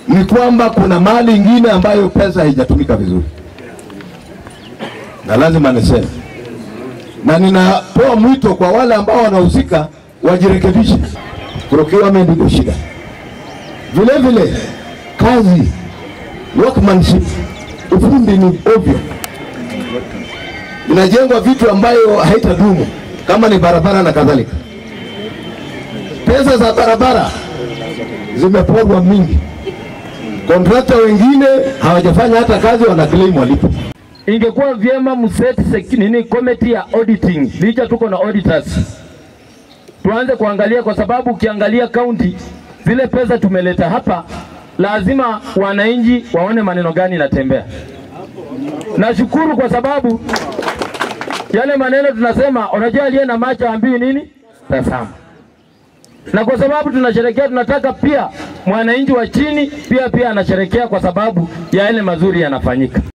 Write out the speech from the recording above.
ni kwamba kuna mali ingine ambayo pesa haijatumika vizuri, na lazima niseme, na ninatoa mwito kwa wale ambao wanahusika wajirekebishe. Procurement ndio shida, vile vile kazi, workmanship, ufundi ni ovyo, inajengwa vitu ambayo haitadumu kama ni barabara na kadhalika. Pesa za barabara zimeporwa mingi, kontrakta wengine hawajafanya hata kazi, wana claim walipo. Ingekuwa vyema mseti sek- nini committee ya auditing, licha tuko na auditors, tuanze kuangalia, kwa sababu ukiangalia county zile pesa tumeleta hapa, lazima wananchi waone maneno gani inatembea. Nashukuru kwa sababu yale maneno tunasema, unajua aliye na macho ambiwi nini, tazama. Na kwa sababu tunasherekea, tunataka pia mwananchi wa chini pia pia anasherekea kwa sababu ya yale mazuri yanafanyika.